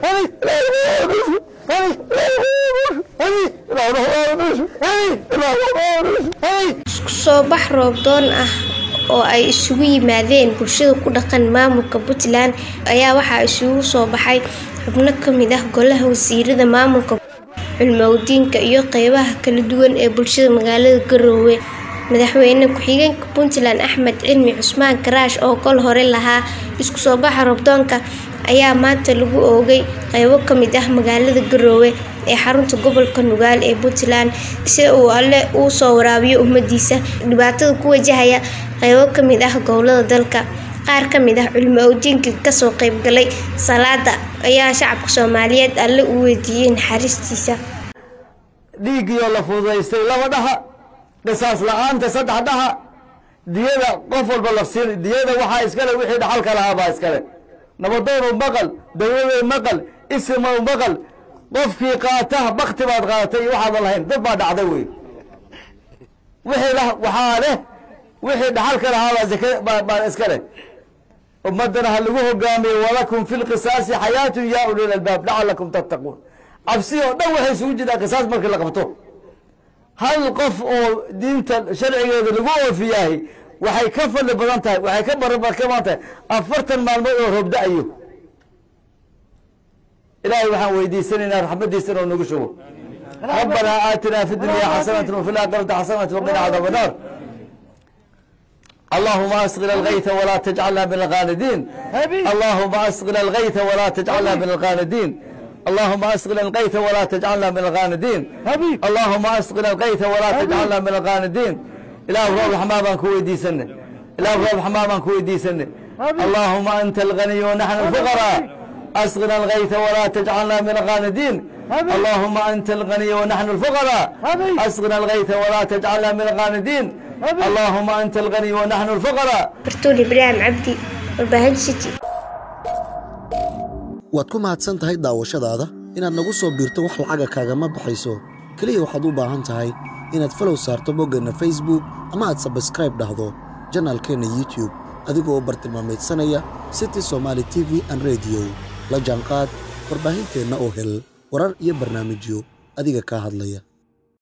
isku soo bax roobdoon ah oo ay isugu yimaadeen bulshada ku dhaqan maamulka puntland ayaa waxaa isugu soo baxay xubno ka mid ah golaha wasiirada maamulka culmowdiinka iyo qeybaha kala duwan ee bulshada magaalada garoowe madaxweyne ku-xigeenka puntland axmed cilmi cusmaan karaash oo kol hore lahaa isku soo baxa roobdoonka ayaa maanta lagu oogay qeybo ka mid ah magaalada garoowe ee xarunta gobolka nugaal ee puntland si uu alle uu soo waraabiyo ummadiisa dhibaatada ku wajahaya qeybo ka mid ah gobolada dalka qaar ka mid ah culimo owdiinkii kasoo qeybgalay salaada ayaa shacabka soomaaliyeed alle u weydiiyey naxariistiisa dhiiggiioo la fududaystay laba dhaha qisaas la-aanta saddex dhaha diyada qof walba lafsiin diyada waxaa iskale wixii dhaxalka lahaa baa iskale nabadoonu maqal dawladow maqal isimow maqal qofkii qaata bakti baad qaadatay iyo waxaadan lahayn dad baa dhacday wey wixii waxaa leh wixii dhaxalka lahaa baa zaka baa iskale ummadana ha lagu hogaamiyo walakum fi lqisaasi xayaatun yaa ulil albaab lacalakum tattaquun cabsi oo dhan waxay isugu jirtaa qisaas markii la qabto hal qof oo diinta sharcigeeda lagu oofiyahay waxay ka fadli badan tahay waxay ka barbar ka badan tahay afartan maalmood oo roob da-ayo ilaahay waxaan weydiisanaynaa raxmadiisana oo nagu shubo rabbanaa aatinaa fi dunya xasanata wafi laakhirati xasanata waqina cadaab annaar اللهم أسقنا الغيث ولا تجعلنا من الغاندين اللهم أسقنا الغيث ولا تجعلنا من الغاندين اللهم أسقنا الغيث ولا تجعلنا من الغاندين اللهم أسقنا الغيث ولا تجعلنا من الغاندين إله رب الحمام كوي دي سنة إله رب الحمام كوي دي سنة اللهم أنت الغني ونحن الفقراء أسقنا الغيث ولا تجعلنا من الغاندين اللهم أنت الغني ونحن الفقراء أسقنا الغيث ولا تجعلنا من الغاندين اللهم أنت الغني ونحن الفقراء bartuul ibraahim cabdi warbaahin city waad ku mahadsan tahay daawashadaada inaad nagu soo biirto wax lacaga kaagama baxayso keliya waxaad u baahan tahay inaad falow saarto boggeenna facebook ama aad sabskraib dhahdo janaalkeenna youtube adigoo bartilmaameedsanaya city somaali t v an rediyo la jaanqaad warbaahinteenna oo hel warar iyo barnaamijyo adiga kaa hadlaya